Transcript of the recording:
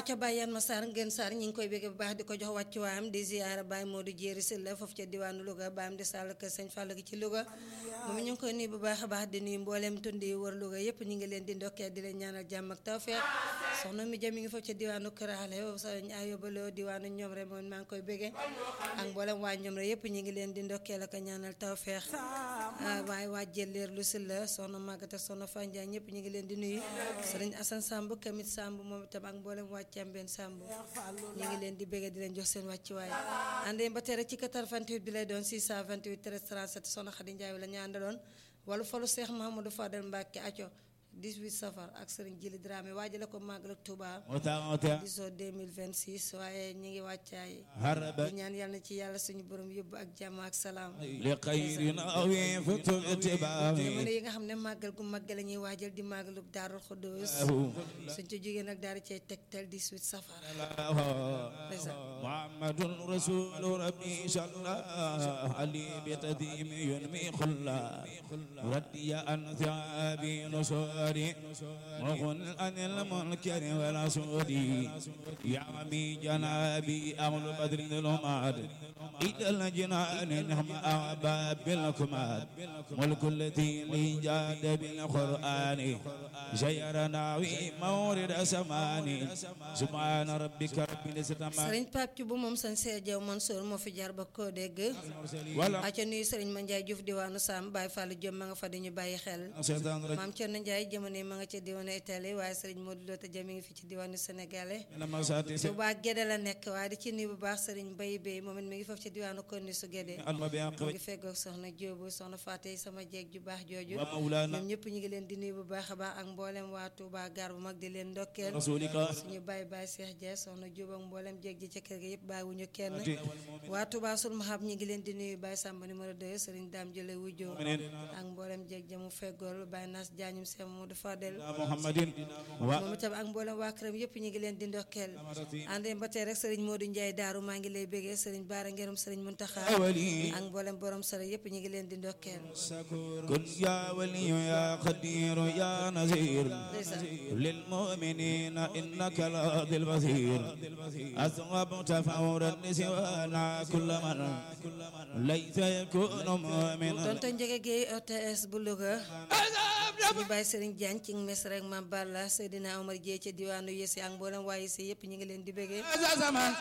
aca Baye Yan Massar Ngën Sarr ñi ngi koy bégge bu baax di ko jox wàccuwaayam di ziyaara Baye Modou Jéeri Sylla foofu ca diwaanu Louga baam di sàll kër Sëñ Fall gi ci Louga moom ñu ngi koy nuyu bu baax a baax di nuyu mbooleem tund yi wër Louga yépp ñu ngi leen di ndokkee di leen ñaanal jàmm ak tawfeex soxna mi jëm mi ngi foofu ca diwaanu Kër Ale sëñ Ayobaloo diwaanu ñoom rek moom maa ngi koy bégge ak mbooleem waa ñoom rek yépp ñu ngi leen di ndokkee la ko ñaanal tawfeex waaye waa jëleer lu Sylla soxna Maguette soxna Fandia ñëpp ñu ngi leen di nuyu sëriñ Assane Samb kamit Samb moom itam ak mboolem waa Cambeen Samb ñu ngi leen di bégge di leen jox seen wàccuwaay àndee ba tey rek ci 88 bi lay doon 628 13 37 soxna Xadi Njaay la ñu àndaloon wala falu Cheikh Mahamadou Fadel Mbacke aco 18 safar ak sëriñ Jili Dramé waajale ko màggal ak Touba disoo 2026 waaye ñi ngi wàccaay di ñaan yàlla na ci yàlla suñu borom yóbbu ak jàmm ak salaam li xayrin awi futu itibaa jamono yi nga xam ne màggal gu màggal la ñuy waajal di màggalub Daarul Xuddoos suñ ci jógee nag daal di cay tegtal 18 safar muhammadun rasulu rabbi salla ali bi tadimi yunmi xulla radiya an thaabi nusuri muxun anil munkari wala sudi yami janabi ahlu badri lumad idal jinani nihma ababil kumad mulku allati li jada bil qur'ani jayrana wi mawrid samani subhana rabbika rabbil izzati sëriñ Pape Thioub moom sëñ Seex Jaw Mansour moo fi jaar ba koo dégg aca nuyu sëriñ Ma Njaay Juuf diwaanu Sam Baye Fallou Diop ma nga fa dañu bàyyi xel maam Cerno Njaay jamono ma nga ca diwaanu Italie waaye sëriñ Modou Lota Dia mi ngi fi ci diwaanu sénégalais Touba Gédé la nekk waaye di ci nuyu bu baax sëriñ Bay Bay moom it mi ngi foofu ci diwaanu Konni su Gédé mu ngi feggoog soxna Jóobu soxna Faatey sama jeeg ju baax jooju ñoom ñëpp ñu ngi leen di nuyu bu baax a baax ak mboolem waa Touba gar bu mag di leen ndokkeel suñu Baye Baye Cheikh Dia soxna Jóob ak mboolem jeeg ji ca kër ga yëpp bàyyiwuñu kenn waa Touba sul mahab ñi ngi leen di nuyu Baye Samba numéro 2 sëriñ Daam Jële Wujjoo ak mboolem jeeg jamu feggool Baye Nas Jaañum Sem Modou Fadel moom itam ak mboolem waa këram yëpp ñu ngi leen di ndokkeel àndee ba tey rek sëriñ Modou Ndiaye Daaru maa ngi lay bégee sëriñ Baara Ngerum sëriñ Muntaxa ak mboolem borom sara yëpp ñu ngi leen di ndokkeel kun ya waliyu ya qadiru ya nazir lil mu'minina innaka la dil basir aswabta fawran siwana kulla man laysa yakunu mu'minan tonton Njege Gueye OTS bu Louga suñu bàyyi sëriñ Diagne ci mes rek ma Balla Seydina Omar Dieye ca diwaanu Yesi ak mboolem waaye si yëpp ñu ngi leen di bégee